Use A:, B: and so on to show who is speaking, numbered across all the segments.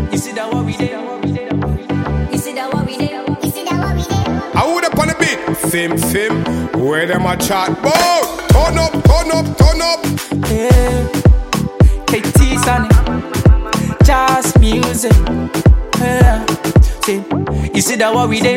A: You see that what we did?
B: You see that what we did? You see that what we did?
C: I would up on the beat. Fim, fim, where them a chat bout? Turn up, turn up, turn up.
A: Yeah. KT Sunny. Just music. Yeah. See, you see that what we did?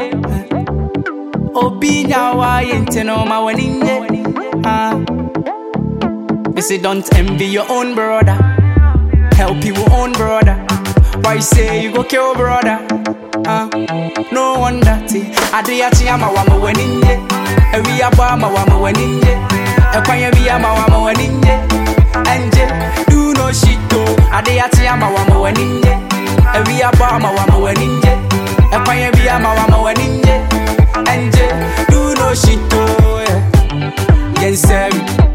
A: Obi nyawa yente no ma waninye. Ah. You see, don't envy your own brother. Help your own brother. Why say you go kill brother? Ah. No wonder. See, Adriati ama wama waninye. Ewi aba ama wama waninye. Ekwanya bi ama wama waninye. Anje, do no shit though. Adriati ama wama waninye. Ewi aba ama wama waninye. Ekwanya bi ama wama waninye. Anje, do no shit though. Yeah. Yes, sir.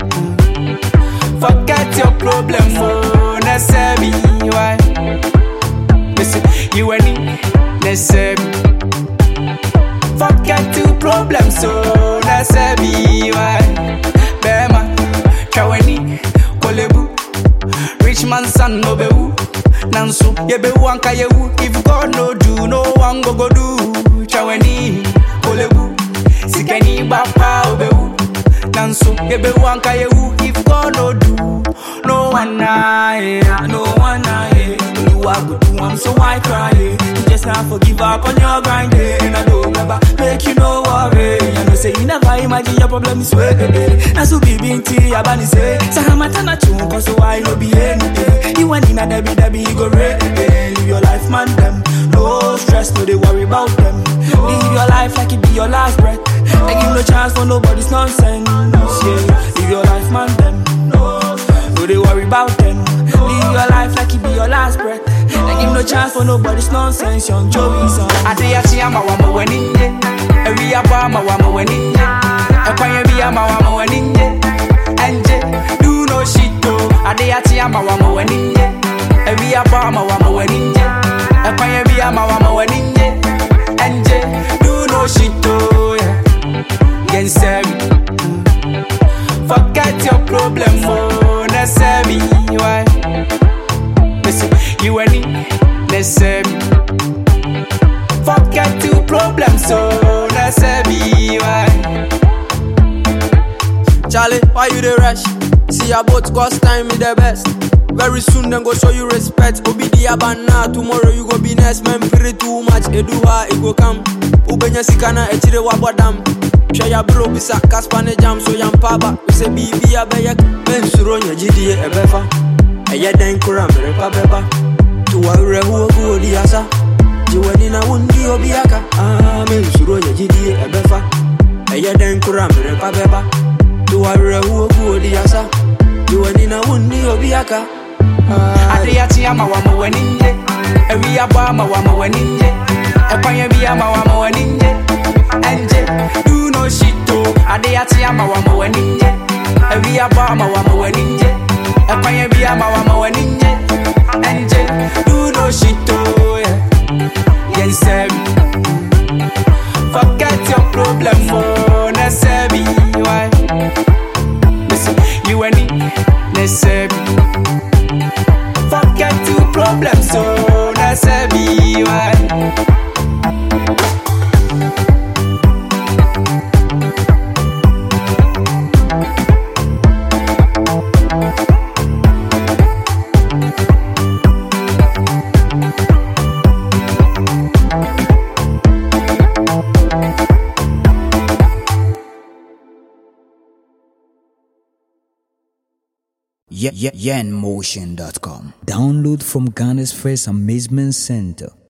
A: Forget your problem, oh, necessary. Why? Listen, you and me, necessary. Forget your problems, so necessary. Why? Bema, Kaweni, Kolebu, rich man son no bewu. Nansu, yebewu anka yewu. If God no do, no one go go do. Chaweni, Kolebu, Sikeni bapa obewu. Nansu, yebewu anka yewu. If God no do, no one na yeah, no one na yeah. Oluwa go do am, so why cry? Yeah? You just have to give up on your grind, yeah. and I don't ever make you no worry. You know say you never imagine your problems way. Na so be binti abani say, say I'm a tana chun, cause so why no be anything. You want in a debi debi, you go ready. Live your life, man, them. No stress, no they worry about them. Live your life like it be your last breath. I give no chance for nobody's nonsense. Yeah, live your life, man, them. No, no they worry about them. Live your life like it be your last breath. I give no chance for nobody's nonsense. Young Joey's on. Adriati ama wama weninje. Ewi aba ama wama weninje. Ekwanya bi ama wama weninje. Anje, do no shit though. Adriati ama wama weninje. Ewi aba ama wama weninje. Ekwanya bi ama wama weninje. Anje, do no shit though. Yeah. Gensemi. Forget your problem, oh, necessary. Why? Listen, you and me, necessary. Forget your problems, oh, necessary. Why?
D: Charlie, why you the rush? See your boat cost time me the best. Very soon then go show you respect. Obi di abana tomorrow you go be next man. Pray too much, eduha it go come. Ubenya sikana echire wabodam. Hwɛ ya bro bisa kaspa ne jam so yampaba sɛ biribi abɛyɛ mensuro nya gyidie ɛbɛfa ɛyɛ dɛn kora mmerepa bɛba to wawerɛhoɔ gu odi asa gye w'ani na wondi obi aka Ah, mensuro nya gyidie ɛbɛfa ɛyɛ dɛn kora mmerepa bɛba to wawerɛhoɔ gu odi asa gye w'ani na wondi obi aka Ah,
A: Adriati ama wama weninje. Ewi aba ama wama weninje. Ekwanya bi ama wama weninje. Anje, do no shit though. Adriati ama wama weninje. Ewi aba ama wama weninje. Ekwanya bi ama wama weninje. Anje, do no shit though. Yeah. Yes, sir. Forget your problem, oh, necessary. Why? Listen, you and me, necessary. Forget your problems, so necessary. Why?
E: Ye- ye- yenmotion.com. Download from Ghana's first amazement center.